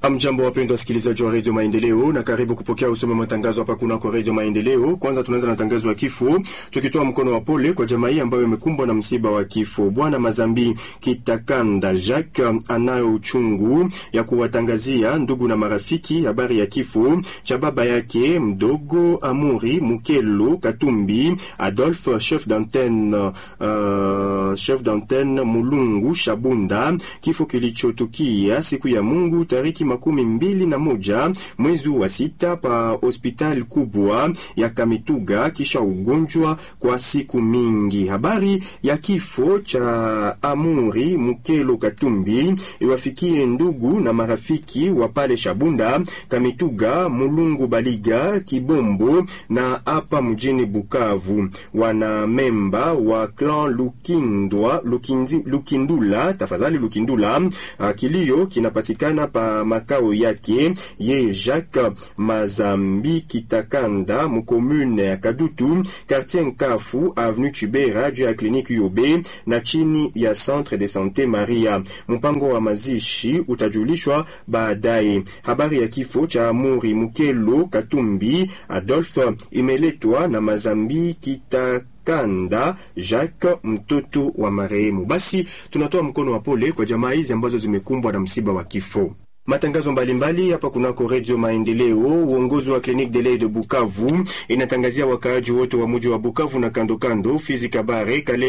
Amjambo, wapendwa wasikilizaji wa redio Maendeleo, na karibu kupokea usome matangazo hapa kunako redio Maendeleo. Kwanza tunaanza na tangazo ya kifo, tukitoa mkono wa pole kwa jamaa hii ambayo imekumbwa na msiba wa kifo. Bwana Mazambi Kitakanda Jacques anayo uchungu ya kuwatangazia ndugu na marafiki habari ya kifo cha baba yake mdogo Amuri Mukelo Katumbi Adolphe, chef d'antenne uh, chef d'antenne Mulungu Shabunda, kifo kilichotukia siku ya Mungu tariki makumi mbili na moja mwezi wa sita pa hospitali kubwa ya Kamituga kisha ugonjwa kwa siku mingi. Habari ya kifo cha Amuri Mukelo Katumbi iwafikie ndugu na marafiki wa pale Shabunda, Kamituga, Mulungu, Baliga, Kibombo na hapa mjini Bukavu. Wana memba wa clan Lukindwa, Lukindi, Lukindula, tafadhali Lukindula. Kilio kinapatikana pa makao yake ye Jacques Mazambi Kitakanda mukomune ya Kadutu quartier Nkafu avenue Chibera juu ya kliniki Yobe na chini ya centre de sante Maria. Mpango wa mazishi utajulishwa baadaye. Habari ya kifo cha Amuri Mukelo Katumbi Adolphe imeletwa na Mazambi Kita Kanda Jacques mtoto wa marehemu. Basi tunatoa mkono wa pole kwa jamaa hizi ambazo zimekumbwa na msiba wa kifo. Matangazo mbalimbali hapa kunako Redio Maendeleo. Uongozi wa Clinique de l'Oeil de Bukavu inatangazia wakaaji wote wa muji wa Bukavu na kando kando, Fizi, Kabare, Kale